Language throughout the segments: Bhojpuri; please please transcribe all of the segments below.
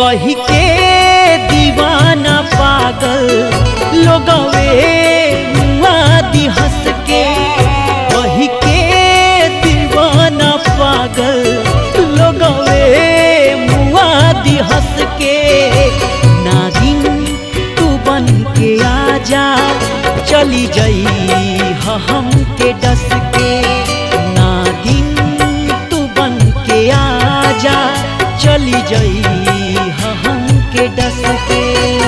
कही के दीवाना पागल लोगवे मुआदी हंस के कही के दीवाना पागल लोगवे मुआदी हंस के नागिन तू बन के आजा चली जई ह हम के डस के नागिन तू बन के आजा चली जई ह हम के डस के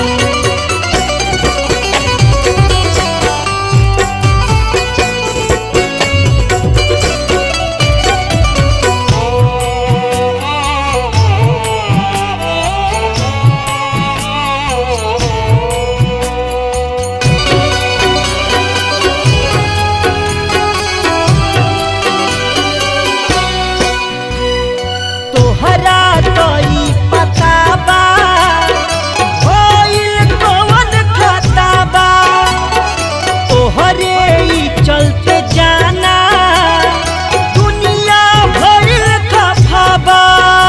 तोहरा तोई पता बा होइल कवन खाता बा तोहरे ई चलते जाना दुनिया भइल खफा बा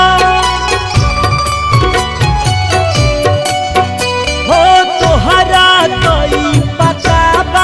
हो तोहरा तोई पता बा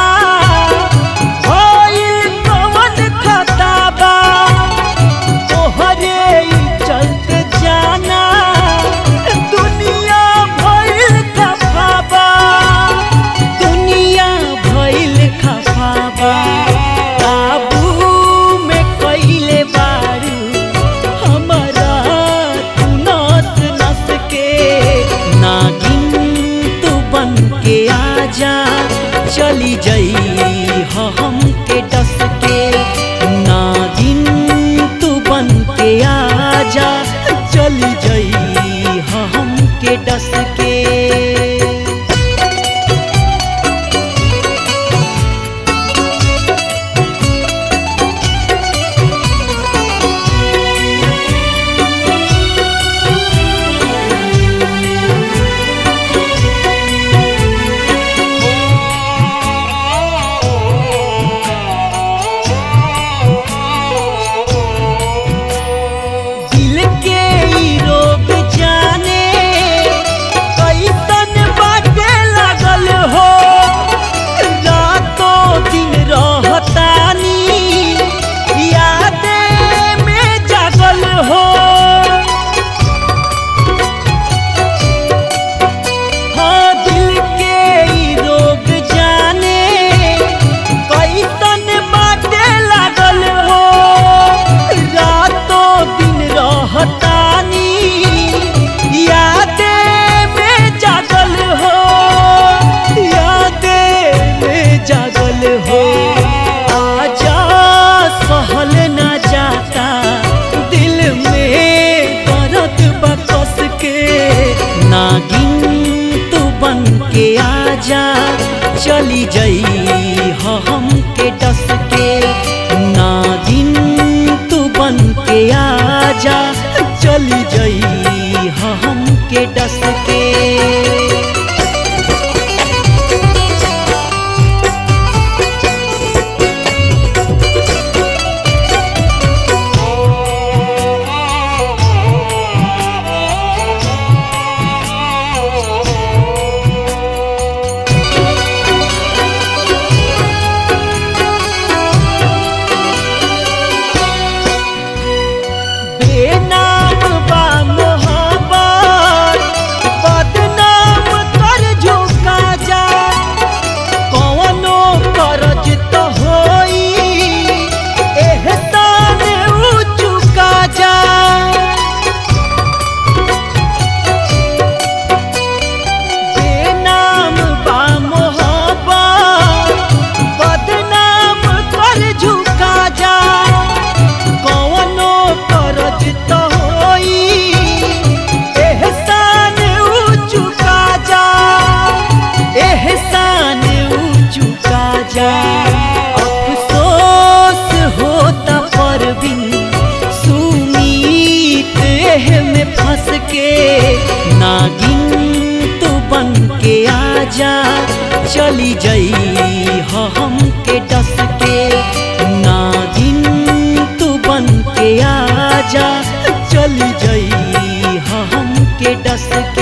होइल कवन खाता बा तोहरे ई चलते जाना दुनिया भइल खफाबा दुनिया भइल खफाबा काबू में कइले बारू हमरा तू नस नस के नागिन तू बन के आजा चली जई ह हम के डस के नागिन तू बन के आजा चली जई ह हम के डस के दिल के ई रोग जाने कैसन बाटे लागल हो रातों दिन रहतानी यादे में जागल हो हाँ दिल के ई रोग जाने कैसन बाटे लागल हो रातों दिन रहतानी यादे में जागल हो यादे में जागल हो आजा सहल न जाता दिल में दर्द बकस के नागिन तू बन के आजा चली जई ह हम के डस के नागिन तू बन के आजा चली जई ह हम के डस के बेनाम बा मोहब्बत बदनाम कर झुका जा कौनो करज तो होई एहसान ऊ चुका जा बेनाम बा मोहब्बत बदनाम कर झुका जा कौनो करज तो होई एहसान ऊ चुका जा एहसान ऊ चुका जा अफसोस होता पर बिन सुमीत एह में फंस के नागिन तू बन के आजा चली जई ह हम के डस के नागिन तू बन के आजा चली जई ह हम के डस